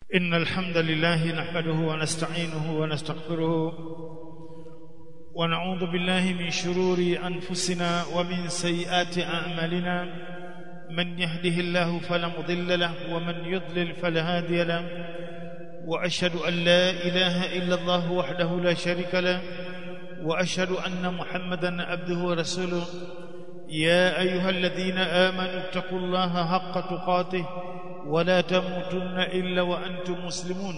إن الحمد لله نحمده ونستعينه ونستغفره ونعوذ بالله من شرور أنفسنا ومن سيئات أعمالنا من يهده الله فلا مضل له ومن يضلل فلا هادي له وأشهد أن لا إله إلا الله وحده لا شريك له وأشهد أن محمدا عبده ورسوله يا أيها الذين آمنوا اتقوا الله حق تقاته ولا تموتن إلا وأنتم مسلمون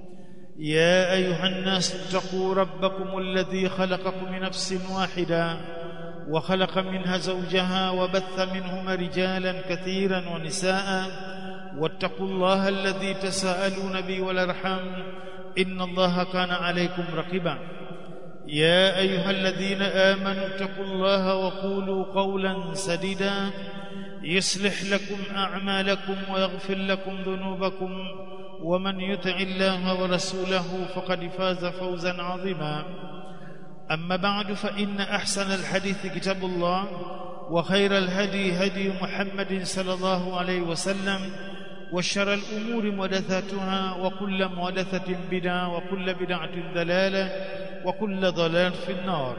يا أيها الناس اتقوا ربكم الذي خلقكم من نفس واحدة وخلق منها زوجها وبث منهما رجالا كثيرا ونساء واتقوا الله الذي تساءلون به والأرحام إن الله كان عليكم رقيبا يا أيها الذين آمنوا اتقوا الله وقولوا قولا سديدا يصلح لكم أعمالكم ويغفر لكم ذنوبكم ومن يطع الله ورسوله فقد فاز فوزا عظيما أما بعد فإن أحسن الحديث كتاب الله وخير الهدي هدي محمد صلى الله عليه وسلم وشر الأمور محدثاتها وكل محدثة بدعة وكل بدعة ضلالة وكل ضلال في النار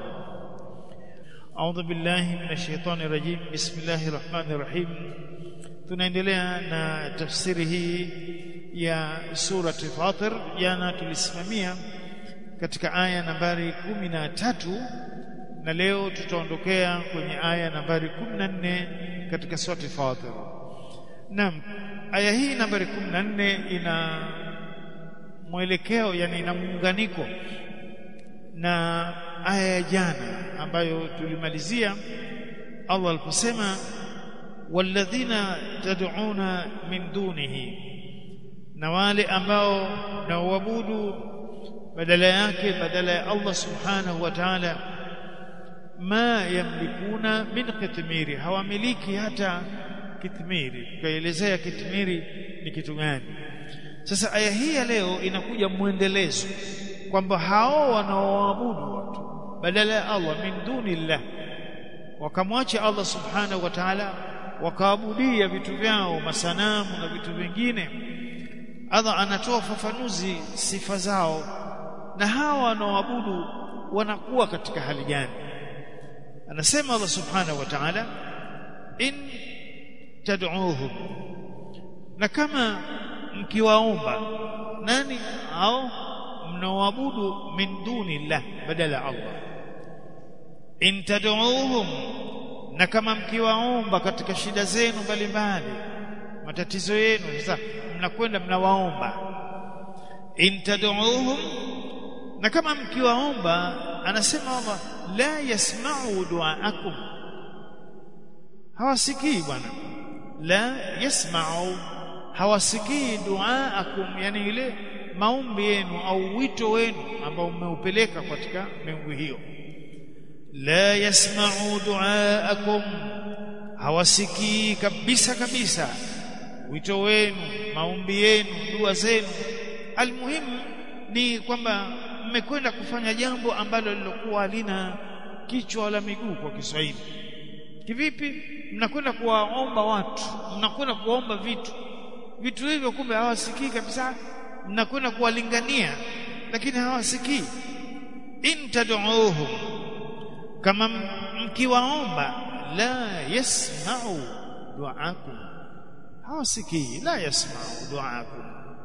أعوذ بالله من الشيطان الرجيم بسم الله الرحمن الرحيم tunaendelea na tafsiri hii ya surati Fatir jana tulisimamia katika aya nambari kumi na tatu na leo tutaondokea kwenye aya nambari kumi na nne katika surati Fatir naam aya hii nambari kumi na nne ina mwelekeo yani ina muunganiko na aya ya jana ambayo tulimalizia Allah aliposema walladhina tad'una min dunihi na wale ambao nawabudu badala yake badala ya Allah subhanahu wa ta'ala ma yamlikuna min kitmiri hawamiliki hata kitmiri tukaelezea kitmiri ni kitu gani sasa aya hii ya leo inakuja mwendelezo kwamba hao wanaoabudu watu badala ya Allah min dunillah wakamwacha Allah subhanahu wa ta'ala wakaabudia vitu vyao masanamu na vitu vingine Allah anatoa ufafanuzi sifa zao na hawa wanaoabudu wanakuwa katika hali gani anasema Allah subhanahu wa ta'ala in tad'uuhum na kama mkiwaomba nani au mnaoabudu min dunillah badala Allah in tad'uuhum na kama mkiwaomba katika shida zenu mbalimbali matatizo yenu sasa mnakwenda mnawaomba in tad'uuhum na kama mkiwaomba anasema Allah la yasma'u du'aakum hawasikii bwana la yasma'u hawasikii du'aakum yani ile maombi yenu au wito wenu ambao mmeupeleka katika miungu hiyo la yasma'u du'aakum hawasikii kabisa kabisa wito wenu maombi yenu dua zenu almuhimu ni kwamba mmekwenda kufanya jambo ambalo lilokuwa halina kichwa wala miguu kwa Kiswahili kivipi mnakwenda kuwaomba watu mnakwenda kuwaomba vitu vitu hivyo kumbe hawasikii kabisa mnakwenda kuwalingania lakini hawasikii in tad'uuhum kama mkiwaomba la yasma'u du'aakum hawasikii la yasma'u du'aakum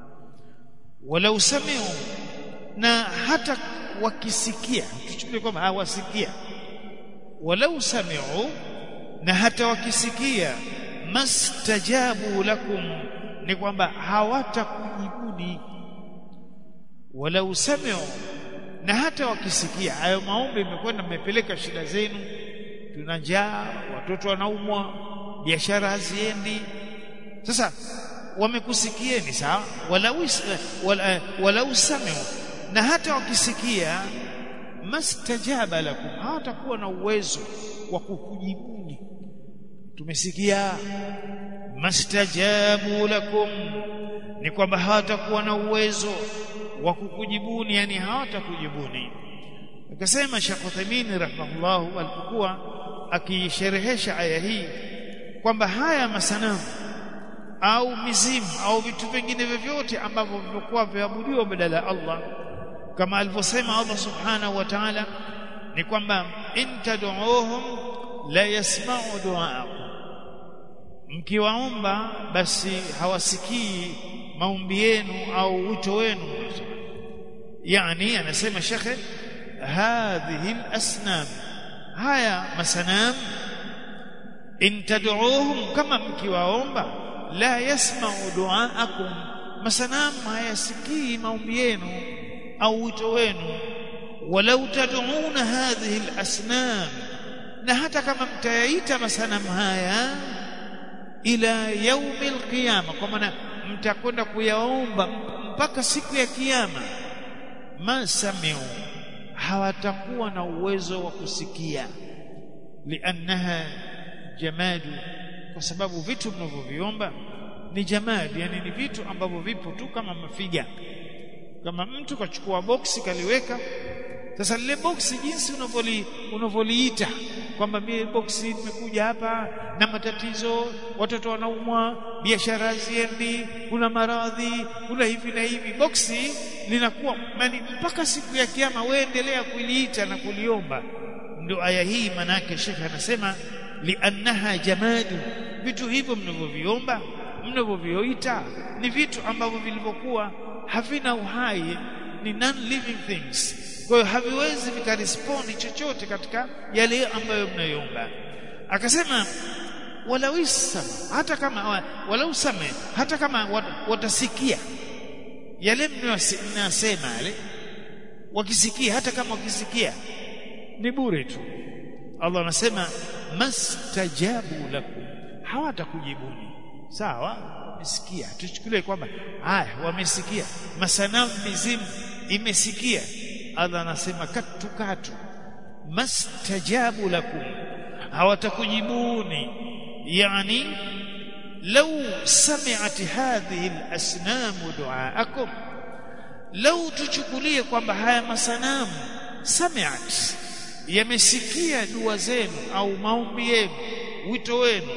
walau sami'u na hata wakisikia tuchukulie kwamba hawasikia walau sami'u na hata wakisikia mastajabu lakum ni kwamba hawatakujibuni walau sami'u na hata wakisikia hayo maombi imekwenda mmepeleka shida zenu tuna njaa watoto wanaumwa biashara haziendi sasa wamekusikieni sawa walau wala, walau sami'u na hata wakisikia mastajaba lakum hawatakuwa na uwezo wa kukujibuni tumesikia mastajabu lakum ni kwamba hawatakuwa na uwezo wa kukujibuni yani hawatakujibuni akasema Sheikh Uthaymeen rahimahullah alipokuwa akisherehesha aya hii kwamba haya masanamu au mizimu au vitu vingine vyovyote ambavyo vilikuwa viabudiwa badala ya Allah kama alivyosema Allah subhanahu wa ta'ala ni kwamba in tad'uuhum la yasma'u du'aakum mkiwaomba basi hawasikii maombi yenu au wito wenu yani anasema shekhe hadhihi al-asnam haya masanam in tad'uuhum kama mkiwaomba la yasma'u du'aakum masanam hayasikii maombi yenu au wito wenu walau tad'una hadhihi al-asnam na hata kama mtayaita masanamu haya ila yaumi alqiyama kwa maana mtakwenda kuyaomba mpaka siku ya kiyama masamiu hawatakuwa na uwezo wa kusikia liannaha jamadu kwa sababu vitu mnavyoviomba ni jamadi yani ni vitu ambavyo vipo tu kama mafiga kama mtu kachukua boksi kaliweka sasa lile boksi jinsi unavoli unavoliita kwamba mimi boksi nimekuja hapa na matatizo watoto wanaumwa biashara ziendi kuna maradhi kuna hivi na hivi boksi linakuwa yani mpaka siku ya kiyama waendelea kuliita na kuliomba ndio aya hii manake shekhe anasema liannaha jamadu vitu hivyo mnavyoviomba mnavyovioita ni vitu ambavyo vilivyokuwa havina uhai ni non living things kwa hiyo haviwezi vikarespondi chochote katika yale ambayo mnayoomba akasema walau sama hata kama walau same hata kama watasikia yale mnayosema yale wakisikia hata kama wakisikia ni bure tu Allah anasema mastajabu lakum hawatakujibuni sawa wamesikia tuchukulie kwamba haya wamesikia masanamu mizimu imesikia Allah anasema katu katu mastajabu lakum hawatakujibuni yani law sami'at hadhihi al-asnam du'aakum law tuchukulie kwamba haya masanamu sami'at yamesikia dua zenu au maombi yenu wito wenu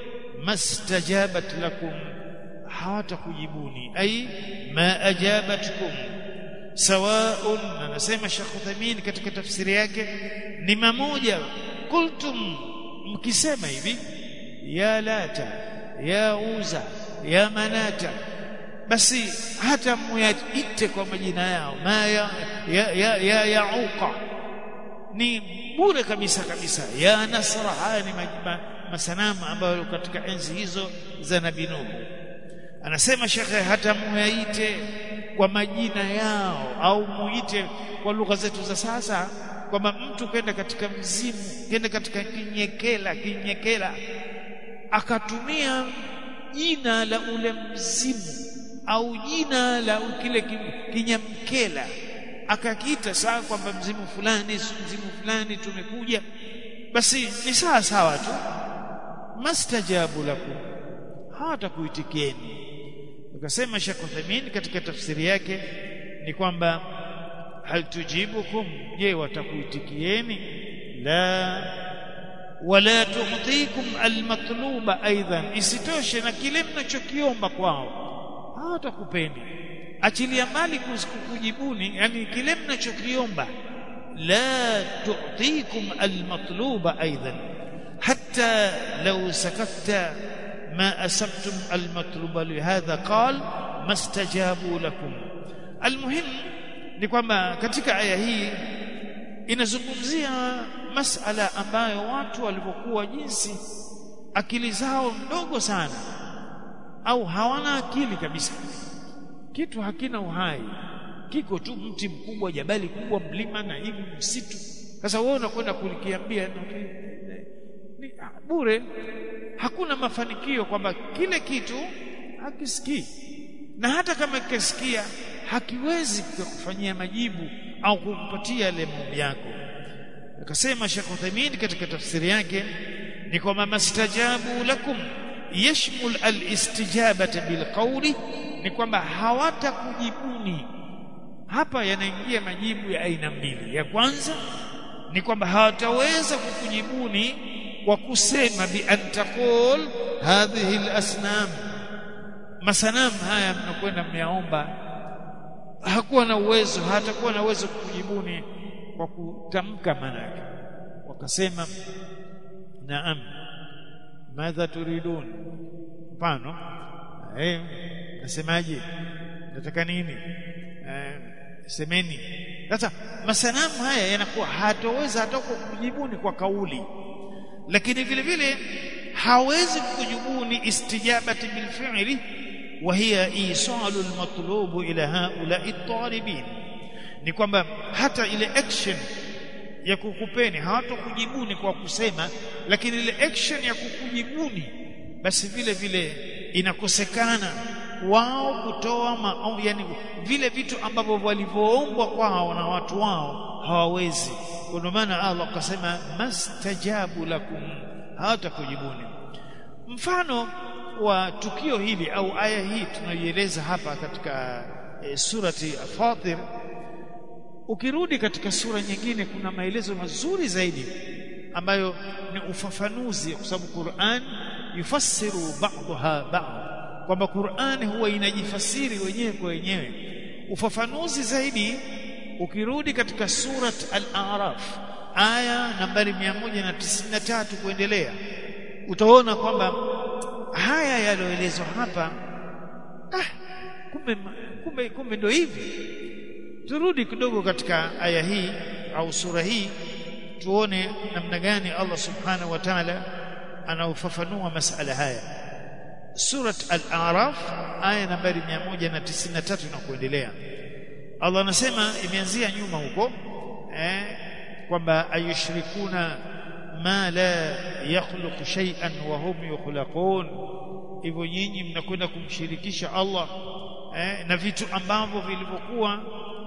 mastajabat lakum hawatakujibuni ay ma ajabatkum sawaun anasema Sheikh Uthaymeen katika tafsiri yake ni mamoja kultum mkisema hivi ya lata ya uza ya manata basi hata muyaite kwa majina yao ma ya ya ya, ya, ya uqa ni bure kabisa kabisa ya nasra haya ni majima, masanamu ambayo katika enzi hizo za nabii Nuhu anasema shekhe hata muyaite kwa majina yao au muite kwa lugha zetu za sasa kwamba mtu kenda katika mzimu kenda katika kinyekela kinyekela akatumia jina la ule mzimu au jina la kile kinyamkela akakiita sawa kwamba mzimu fulani mzimu fulani tumekuja basi ni sawa sawa tu mastajabu lakum hawatakuitikieni ukasema Sheikh Uthaymeen katika tafsiri yake ni kwamba hal tujibukum je watakuitikieni la wala tu'tikum almatluba aidan isitoshe na kile mnachokiomba kwao hawatakupendi achilia mbali kujibuni yani kile mnachokiomba la tu'tikum almatluba aidan hatta law sakatta ما أسبتم المطلوب لهذا قال ما استجابوا لكم المهم ni kwamba katika aya hii inazungumzia masala ambayo watu walivyokuwa jinsi akili zao ndogo sana au hawana akili kabisa kitu hakina uhai kiko tu mti mkubwa jabali kubwa mlima na hivi msitu sasa wewe unakwenda kulikiambia ni bure hakuna mafanikio kwamba kile kitu hakisikii na hata kama kisikia hakiwezi kukufanyia majibu au kukupatia yale maombi yako akasema Sheikh Uthaymeen katika tafsiri yake ni kwamba mastajabu lakum yashmul alistijabata bilqawli ni kwamba hawatakujibuni hapa yanaingia majibu ya aina mbili ya kwanza ni kwamba hawataweza kukujibuni kwa kusema bi an taqul hadhihi al-asnam masanamu haya mnakwenda mmeyaomba hakuwa na uwezo hatakuwa na uwezo kujibuni kwa kutamka manake wakasema naam madha turidun mfano eh nasemaje nataka nini eh, semeni sasa masanamu haya yanakuwa hataweza hata kujibuni kwa kauli lakini vile vile hawezi kujibuni istijabati bilfi'li wa hiya isalu almatlub ila haula'i at-talibin ni kwamba hata ile action ya kukupeni hawatokujibuni kwa kusema lakini ile action ya kukujibuni basi vile vile inakosekana wao kutoa maombi yani vile vitu ambavyo walivyoombwa kwao na watu wao hawawezi ndio maana Allah akasema mastajabu lakum hawatakujibuni mfano wa tukio hili au aya hii tunaieleza hapa katika e, surati Fatir ukirudi katika sura nyingine kuna maelezo mazuri zaidi ambayo ni ufafanuzi kwa sababu Qur'an yufassiru ba'daha ba'd kwamba Qur'an huwa inajifasiri wenyewe kwa wenyewe ufafanuzi zaidi ukirudi katika surat al-a'raf aya nambari 193 kuendelea utaona kwamba haya yaloelezwa hapa ah kumbe kumbe kumbe ndio hivi turudi kidogo katika aya hii au sura hii tuone namna gani Allah subhanahu wa ta'ala anaufafanua masala haya surat al-a'raf aya nambari 193 na kuendelea Allah anasema imeanzia nyuma huko eh kwamba ayushrikuna ma la yakhluqu shay'an wa hum yukhlaqun hivyo nyinyi mnakwenda kumshirikisha Allah eh, na vitu ambavyo vilivyokuwa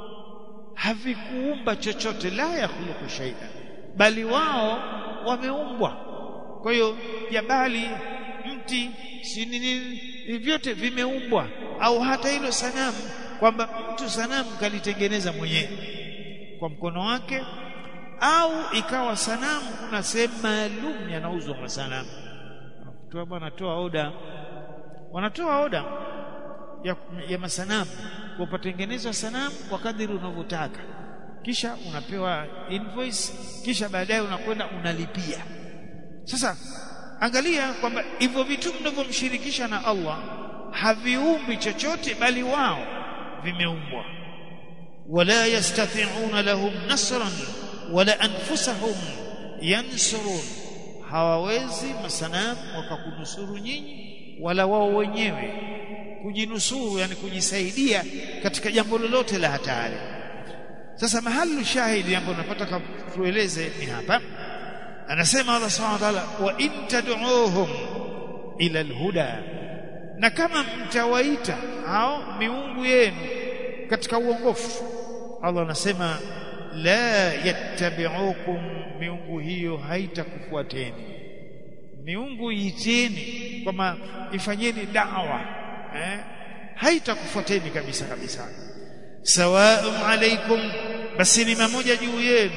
havikuumba chochote la yakhluqu shay'an bali wao wameumbwa kwa hiyo jabali mti si nini vyote vimeumbwa au hata hilo sanamu kwamba mtu sanamu kalitengeneza mwenyewe kwa mkono wake au ikawa sanamu kuna sehemu maalum yanauzwa masanamu toa bwana toa oda wanatoa oda ya, ya masanamu kwa patengenezwa sanamu kwa kadiri unavyotaka kisha unapewa invoice kisha baadaye unakwenda unalipia sasa angalia kwamba hivyo vitu mnavyomshirikisha na Allah haviumbi chochote bali wao vimeumbwa wala yastati'una lahum nasran wala anfusahum yansurun hawawezi masanamu wakakunusuru nyinyi wala wao wenyewe kujinusuru yani kujisaidia katika jambo lolote la hatari sasa mahali shahidi ambapo napata tueleze ni hapa anasema Allah subhanahu wa ta'ala wa in tad'uuhum ila alhuda na kama mtawaita hao miungu yenu katika uongofu Allah anasema la yattabi'ukum miungu hiyo haitakufuateni miungu iteni kwamba ifanyeni dawa eh haitakufuateni kabisa kabisa sawa'un alaykum basi ni mamoja juu yenu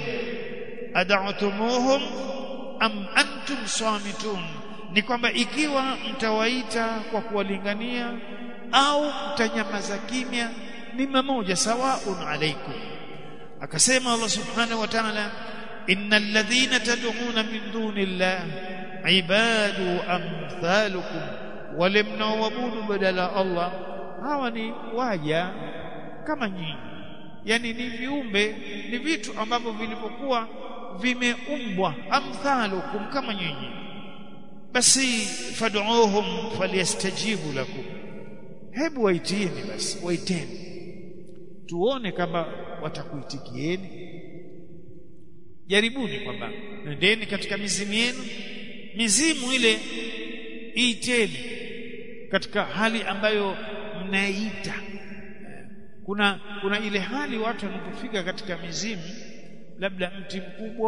ad'utumuhum am antum samitun ni kwamba ikiwa mtawaita kwa kuwalingania au mtanyamaza kimya ni mamoja sawa'un alaykum akasema Allah subhanahu wa ta'ala innal ladhina tad'una min dunillah ibadu amthalukum wale mnaoabudu badala Allah hawa ni waja kama nyinyi yani ni viumbe ni vitu ambavyo vilivyokuwa vimeumbwa amthalukum kama nyinyi basi fad'uuhum falyastajibu lakum hebu waitieni basi waiteni tuone kama watakuitikieni jaribuni kwamba nendeni katika mizimu yenu mizimu ile iiteni katika hali ambayo mnaita kuna kuna ile hali watu wanapofika katika mizimu labda mti mkubwa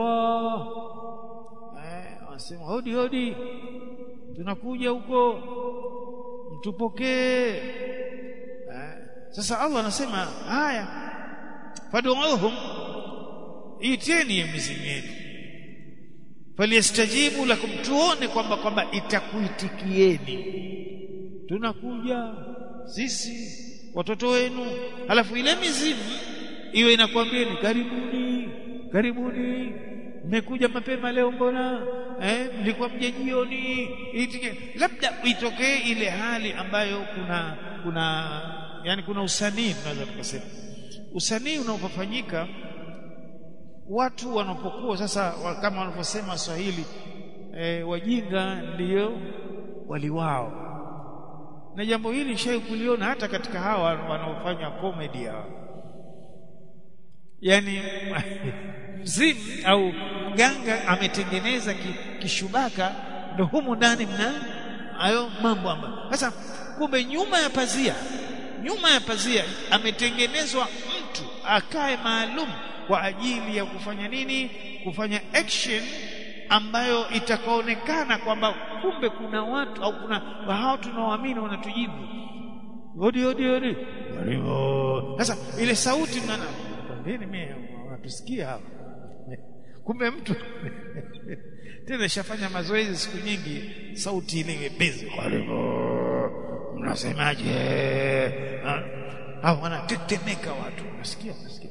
eh wanasema hodi hodi tunakuja huko mtupokee eh, sasa Allah anasema haya fad'uhum iteni mizimu yenu falyastajibu lakum tuone kwamba kwamba itakuitikieni tunakuja sisi watoto wenu alafu ile mizimu iwe inakwambieni karibuni karibuni mmekuja mapema leo mbona eh mlikuwa mje jioni labda itokee ile hali ambayo kuna kuna yani kuna usanii tunaweza tukasema usanii unaopofanyika watu wanapokuwa sasa kama wanavyosema Waswahili e, wajinga ndiyo waliwao na jambo hili nishai kuliona hata katika hawa wanaofanya comedy hawa yani mzimu au mganga ametengeneza kishubaka ndo humu ndani mna hayo mambo ambayo sasa kumbe nyuma ya pazia nyuma ya pazia ametengenezwa mtu akae maalum kwa ajili ya kufanya nini kufanya action ambayo itakaonekana kwamba kumbe kuna watu au kuna hao tunaoamini wanatujibu odi odi odi sasa ile sauti mnana kwambeni mimi wanatusikia hapa kumbe mtu tena shafanya mazoezi siku nyingi sauti ile imepezi mnasemaje au wanatetemeka watu nasikia nasikia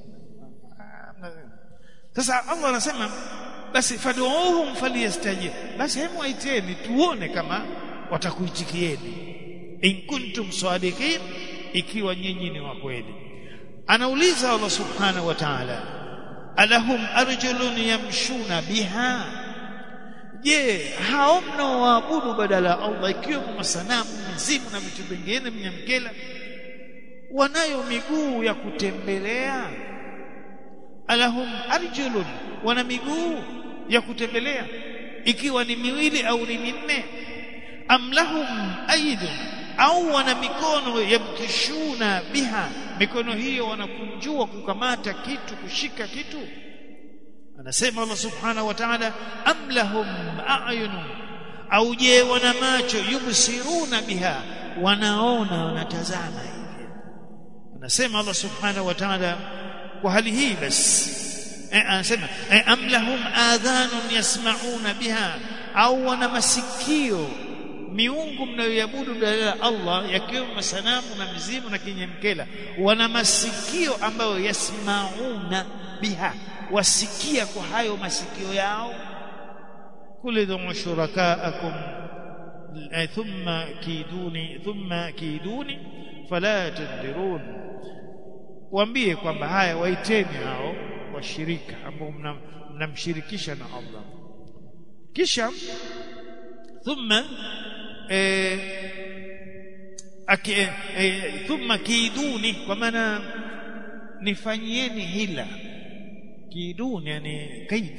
sasa Allah anasema basi fad'uuhum falyastajib basi hemu waiteni tuone kama watakuitikieni in kuntum sadiqin ikiwa nyinyi ni wa kweli anauliza Allah subhanahu wa ta'ala alahum arjulun yamshuna biha je hao mnaoabudu badala ya Allah ikiwa masanamu mizimu na vitu vingine mnyamkela wanayo miguu ya kutembelea alahum arjulun wana miguu ya kutembelea ikiwa ni miwili au ni minne am lahum aidun au wana mikono yamkishuna biha mikono hiyo wanakunjua kukamata kitu kushika kitu anasema Allah subhanahu wa ta'ala am lahum a'yunun au je wana macho yubsiruna biha wanaona wanatazama hivi anasema Allah subhanahu wa ta'ala kwa hali hii basi anasema am lahum adhanun yasma'una biha au wana masikio miungu mnayoiabudu badala ya Allah yakiwemo masanamu na mizimu na kinyemkela wana masikio ambayo yasmauna biha wasikia kwa hayo masikio yao kulidhum shurakaakum thumma kiduni thumma kiduni fala tadhirun waambie kwamba haya waiteni hao washirika ambao mnamshirikisha na Allah kisha thumma eh, ake, eh, thumma kiiduni kwa maana nifanyieni hila kiiduni yani kaid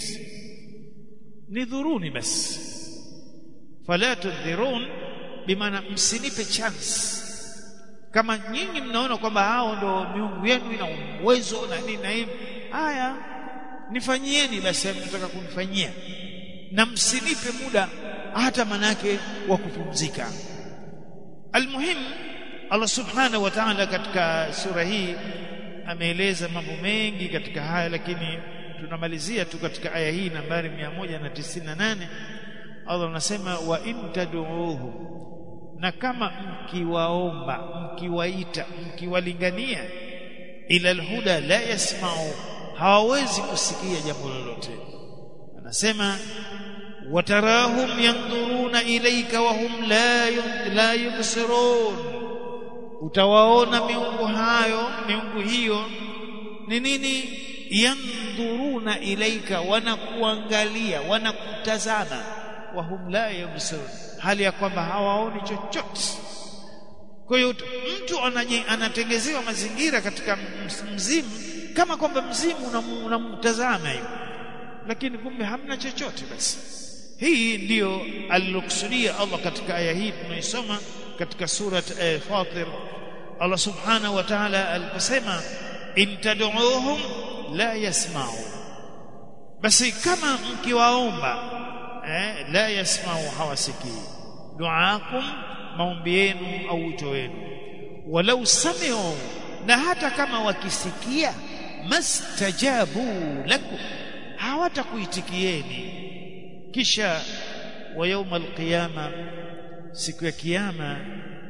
nidhuruni basi fala tudhirun bimaana msinipe chance kama nyinyi mnaona kwamba hao ndo miungu yenu ina uwezo na nini na hivi haya nifanyieni basi mnataka kunifanyia na msinipe muda hata manake wa kupumzika almuhim Allah subhanahu wa ta'ala katika sura hii ameeleza mambo mengi katika haya lakini tunamalizia tu katika aya hii nambari 198 Allah anasema wa in tad'uuhum na kama mkiwaomba mkiwaita mkiwalingania ila alhuda la yasma'u hawawezi kusikia jambo lolote anasema watarahum yanduruna ilayka wa hum la la yubsirun utawaona miungu hayo miungu hiyo ni nini yanduruna ilaika wanakuangalia wanakutazama wa hum la yubsirun hali ya kwamba hawaoni chochote kwa hiyo mtu anatengezewa mazingira katika mzimu kama kwamba mzimu unamtazama hiyo lakini kumbe hamna chochote basi hii ndiyo alilokusudia Allah katika aya hii tunaisoma katika sura eh, Fatir Allah subhanahu wa ta'ala aliposema in tad'uuhum la yasma'u basi kama mkiwaomba eh, la yasma'u hawasikii duaakum maombi yenu au wito wenu walau sami'u na hata kama wakisikia mastajabu lakum hawatakuitikieni kisha wa yaumal qiyama siku ya kiyama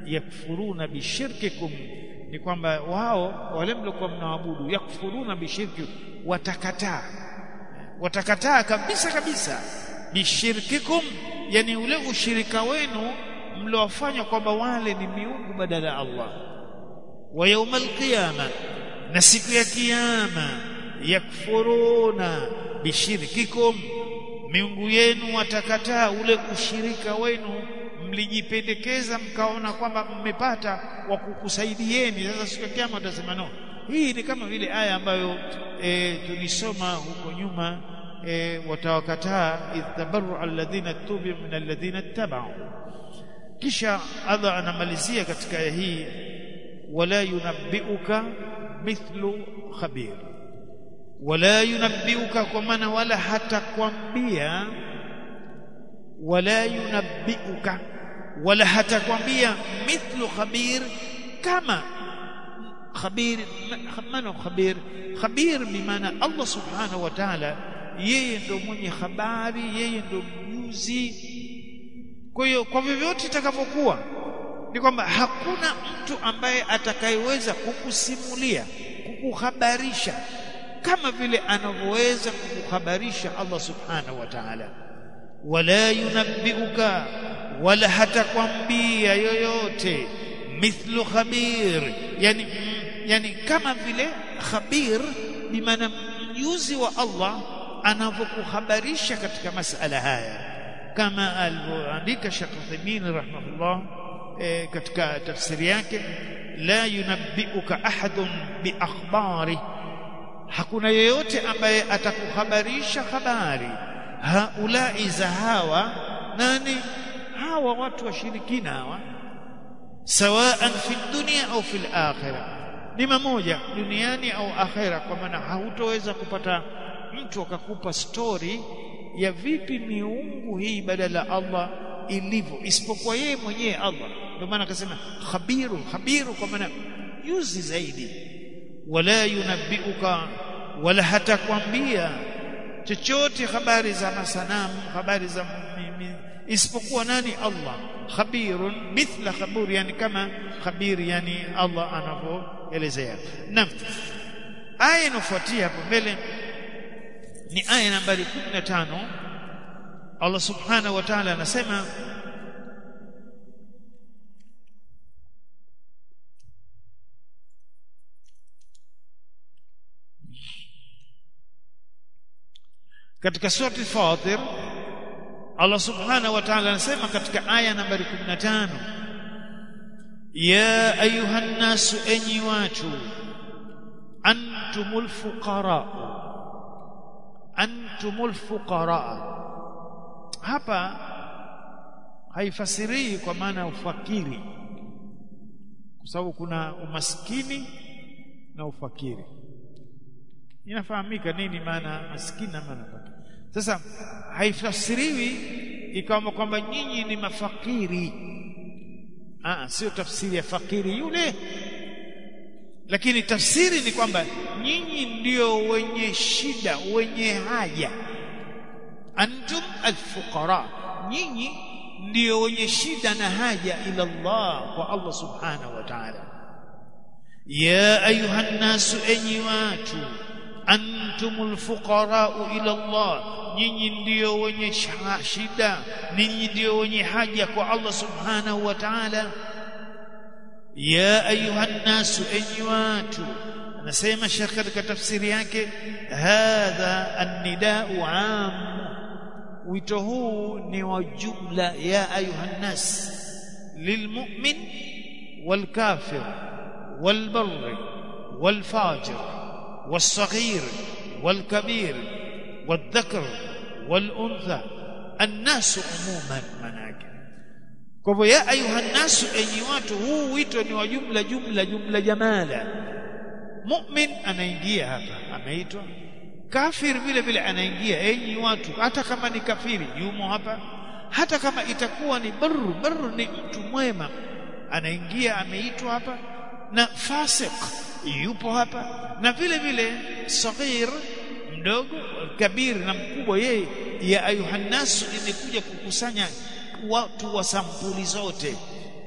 yakfuruna bishirkikum ni kwamba wao wale mliokuwa mnaabudu yakfuruna bishirki watakataa watakataa kabisa kabisa bishirkikum yani ule ushirika wenu mliofanya kwamba wale ni miungu badala ya Allah wa yaumal qiyama na siku ya kiyama yakfuruna bishirkikum miungu yenu watakataa ule ushirika wenu mlijipendekeza mkaona kwamba mmepata wa kukusaidieni sasa siku ya kiyama watasema no hii ni kama vile aya ambayo e, tulisoma huko nyuma e, watawakataa idhabaru alladhina tubu min alladhina ittaba'u kisha Allah anamalizia katika aya hii wala yunabbiuka mithlu khabir wala yunabbiuka kwa maana wala hatakwambia wala yunabbiuka wala hatakwambia mithlu khabir kama khabir mano khabir khabir bimaana Allah subhanahu wa ta'ala yeye ndo mwenye habari yeye ndo mjuzi kwa hiyo kwa vyovyote itakavyokuwa ni kwamba hakuna mtu ambaye atakayeweza kukusimulia kukuhabarisha kama vile anavyoweza kukuhabarisha Allah subhanahu wa ta'ala wala yunabbiuka wala hatakwambia yoyote mithlu khabir yani yani kama vile khabir bimaana mjuzi wa Allah anavyokuhabarisha katika masala haya kama alivyoandika Sheikh Uthaymeen rahimahullah e, katika tafsiri yake la yunabbiuka ahadun bi akhbari hakuna yeyote ambaye atakuhabarisha habari haulai za hawa nani hawa watu washirikina hawa sawaan fi dunya au fil akhirah ni mamoja duniani au akhera kwa maana hautoweza kupata mtu akakupa story ya vipi miungu hii badala Allah ilivyo isipokuwa yeye mwenyewe Allah ndio maana akasema khabiru khabiru kwa maana yuzi zaidi wala yunabbiuka wala hatakwambia chochote habari za masanamu habari za isipokuwa nani Allah khabirun mithla khabur yani kama khabir yani Allah anavyoelezea naam aya inafuatia hapo mbele ni aya nambari 15 Allah subhanahu wa ta'ala anasema katika surati Fatir Allah subhanahu wa ta'ala anasema katika aya nambari 15 ya ayuhan nasu enyi watu antumul fuqara antumul fuqara hapa haifasirii kwa maana ya ufakiri kwa sababu kuna umaskini na ufakiri inafahamika nini maana maskini na maana fakiri sasa haifasiriwi ikawa kwamba nyinyi ni mafakiri ah sio tafsiri ya fakiri yule lakini tafsiri ni kwamba nyinyi ndio wenye shida wenye haja antum alfuqara nyinyi ndio wenye shida na haja ila Allah kwa Allah subhanahu wa ta'ala ya ayuha nasu enyi watu antumul fuqara ila Allah nyinyi ndio wenye shida nyinyi ndio wenye haja kwa Allah subhanahu wa ta'ala ya ayuha nasu enyi watu anasema shekh katika tafsiri yake hadha an-nida'u 'am wito huu ni wa jumla ya ayuha nas lilmu'min والكافر والبر والفاجر والصغير والكبير والذكر والأنثى الناس عموما مناك kwa hivyo ya ayuha nasu enyi watu huu wito ni wa jumla jumla jumla jamala mu'min anaingia hapa ameitwa kafir vile vile anaingia enyi watu hata kama ni kafiri yumo hapa hata kama itakuwa ni barru barru ni mtu mwema anaingia ameitwa hapa na fasik yupo hapa na vile vile saghir mdogo kabir na mkubwa yeye ya ayuhannasu imekuja kukusanya watu wa sampuli zote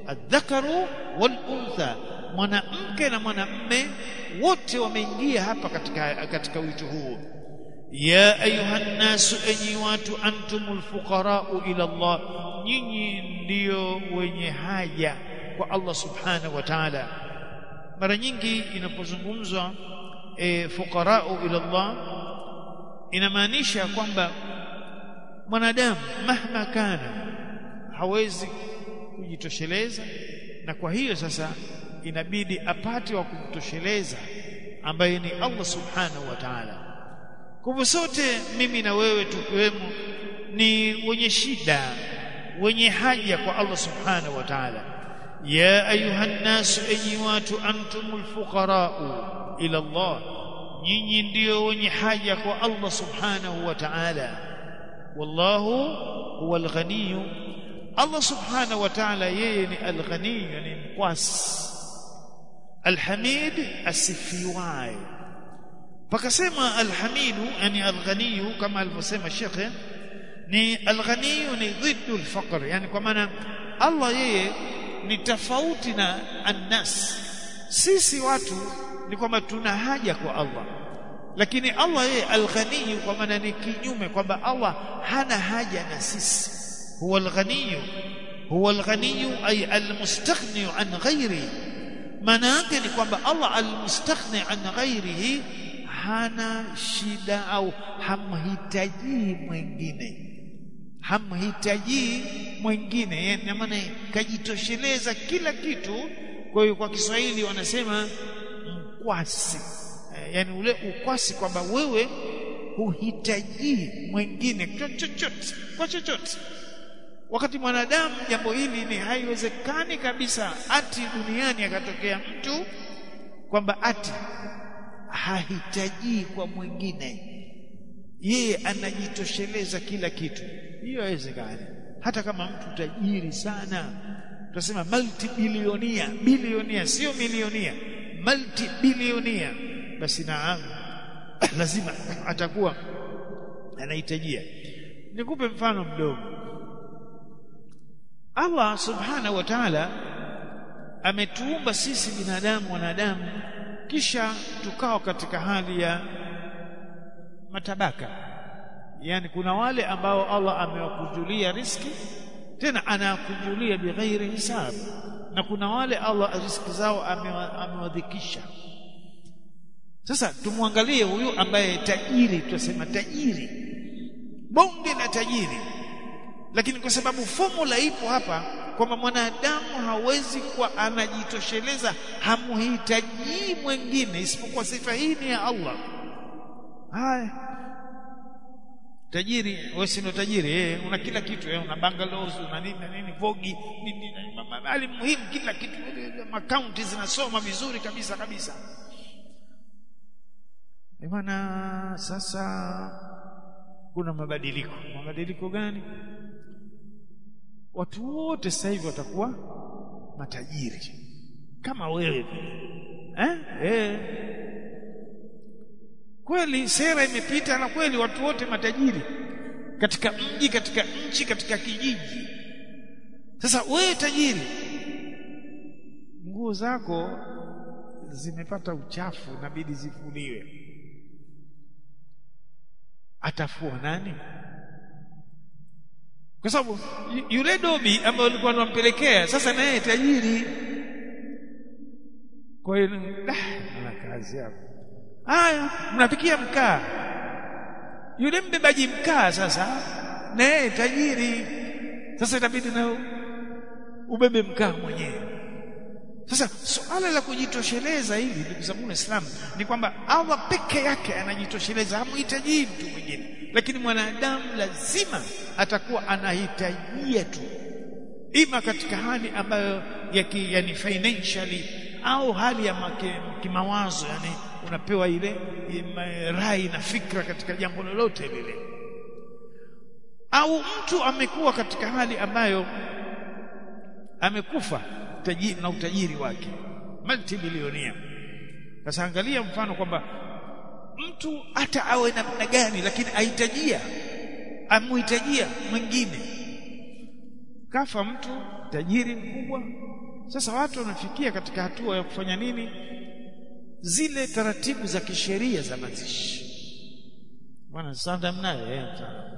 adhakaru wal untha mwanamke na mwanamme wote wameingia hapa katika katika wito huo ya ayuhan nasu enyi watu antumul fuqarau ila Allah nyinyi ndiyo wenye haja kwa Allah subhanahu wa ta'ala mara nyingi inapozungumzwa e, fuqarau ila Allah inamaanisha kwamba mwanadamu mahma kana hawezi kujitosheleza na kwa hiyo sasa inabidi apate wa kumtosheleza ambaye ni Allah subhanahu wa ta'ala kwa hivyo sote mimi na wewe tukiwemo ni wenye shida wenye haja kwa Allah subhanahu wa ta'ala ya ayuhan nasu enyi watu antumul fuqara'u ila Allah nyinyi ndio wenye haja kwa Allah subhanahu wa ta'ala wallahu huwal ghaniyu Allah subhanahu wa ta'ala yeye ni al-ghaniyu ni mkwasi alhamid asifiwaye pakasema alhamidu yani alghaniyu kama alivyosema shekhe ni alghaniyu ni dhiddu alfaqr yani kwa maana Allah yeye ni tofauti na annas sisi watu ni kwamba tuna haja kwa Allah lakini Allah yeye alghaniyu kwa maana ni kinyume kwamba Allah hana haja na sisi huwa alghaniyu huwa alghaniyu ay almustaghni an ghairi maana yake ni kwamba Allah almustaghni an ghairihi hana shida au hamhitaji mwingine hamhitaji mwingine yani maana kajitosheleza kila kitu kwa hiyo kwa Kiswahili wanasema mkwasi yani ule ukwasi kwamba wewe huhitaji mwingine chochote kwa chochote wakati mwanadamu jambo hili ni haiwezekani kabisa ati duniani akatokea mtu kwamba ati hahitaji kwa mwingine yeye anajitosheleza kila kitu hiyo haiwezekani hata kama mtu tajiri sana tunasema multi bilionia bilionia sio milionia multi bilionia basi naam lazima atakuwa anahitajia nikupe mfano mdogo Allah subhanahu wa ta'ala ametuumba sisi binadamu wanadamu kisha tukawa katika hali ya matabaka yani kuna wale ambao Allah amewakujulia riski tena anakujulia bighairi hisab na kuna wale Allah riski zao amewadhikisha sasa tumwangalie huyu ambaye tajiri tutasema tajiri bonge la tajiri lakini kwa sababu formula ipo hapa kwamba mwanadamu hawezi kuwa anajitosheleza hamhitaji mwingine isipokuwa sifa hii ni ya Allah haya tajiri wewe si ndo tajiri eh una kila kitu eh una bungalows una nini na nini vogi nini mali muhimu kila kitu akaunti zinasoma vizuri kabisa kabisa bwana sasa kuna mabadiliko mabadiliko gani watu wote sasa hivi watakuwa matajiri kama wewe eh eh kweli sera imepita na kweli watu wote matajiri katika mji katika nchi katika kijiji sasa wewe tajiri nguo zako zimepata uchafu inabidi zifuliwe atafua nani kwa sababu yule dobi ambaye alikuwa anampelekea sasa naye tajiri kwa hiyo ana kazi hapo haya mnapikia mkaa yule mbebaji mkaa sasa naye tajiri sasa itabidi na ubebe mkaa mwenyewe sasa suala la kujitosheleza hili ndugu zangu Waislamu ni kwamba Allah peke yake anajitosheleza hamhitaji mtu mwingine lakini mwanadamu lazima atakuwa anahitajia tu ima katika hali ambayo ya ki, yani financially au hali ya kimawazo yani unapewa ile rai na fikra katika jambo lolote lile au mtu amekuwa katika hali ambayo amekufa tajiri na utajiri wake multibilionia sasa angalia mfano kwamba mtu hata awe namna gani lakini ahitajia amuhitajia mwingine kafa mtu tajiri mkubwa sasa watu wanafikia katika hatua ya kufanya nini zile taratibu za kisheria za mazishi bwana sanda mnayo eh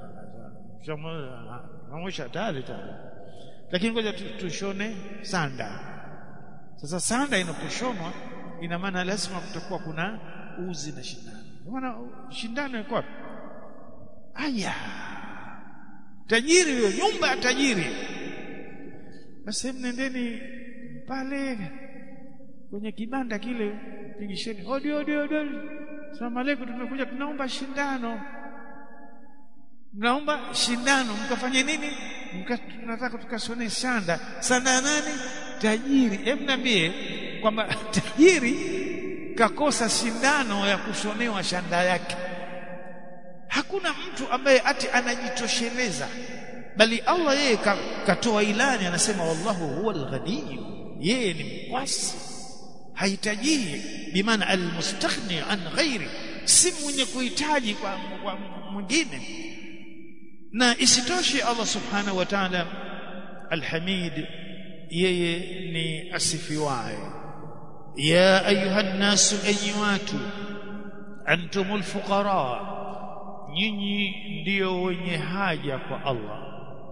tunamwisha tayari tayari lakini ngoja tushone sanda sasa sanda inaposhonwa ina maana lazima kutakuwa kuna uzi na shindano maana shindano iko wapi aya tajiri huyo nyumba ya tajiri basi nendeni pale kwenye kibanda kile pigisheni odi odi odi Asalamu alaykum tumekuja tunaomba shindano mnaomba shindano mkafanye nini mka tunataka tukashone sanda sanda nani tajiri hebu niambie kwamba tajiri kakosa shindano ya kushonewa shanda yake hakuna mtu ambaye ati anajitosheleza bali Allah yeye katoa ilani anasema wallahu huwa alghani yeye ni mkwasi hahitaji bimaana almustaghni an ghairi si mwenye kuhitaji kwa, kwa mwingine na isitoshe Allah subhanahu wa ta'ala alhamid yeye ni asifiwaye ya ayuha nnasu enyi watu antumul fuqara nyinyi ndio wenye haja kwa Allah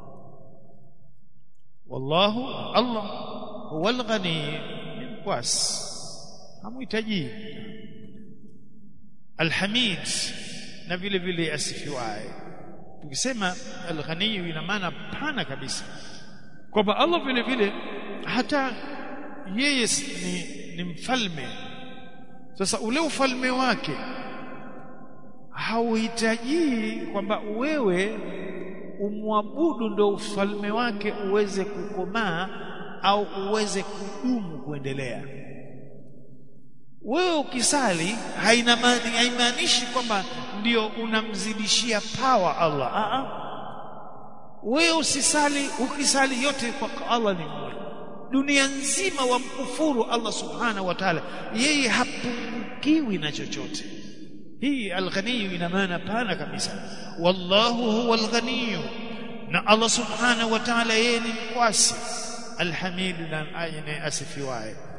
wallahu Allah huwal ghani mkwasi hamuhitaji alhamid na vile vile asifiwaye tukisema alghani ina maana pana kabisa kwamba Allah vile vile hata yeye ni, ni mfalme sasa ule ufalme wake hauhitaji kwamba wewe umwabudu ndo ufalme wake uweze kukomaa au uweze kudumu kuendelea wewe ukisali haina haimaanishi kwamba ndio unamzidishia power Allah a a wewe usisali ukisali yote kwa Allah ni mmoja dunia nzima wamkufuru Allah subhanahu wa ta'ala yeye hapungukiwi na chochote hii alghaniyu ina maana pana kabisa wallahu huwa alghaniyu na Allah subhanahu wa ta'ala yeye ni mkwasi alhamid na ayne asifiwaye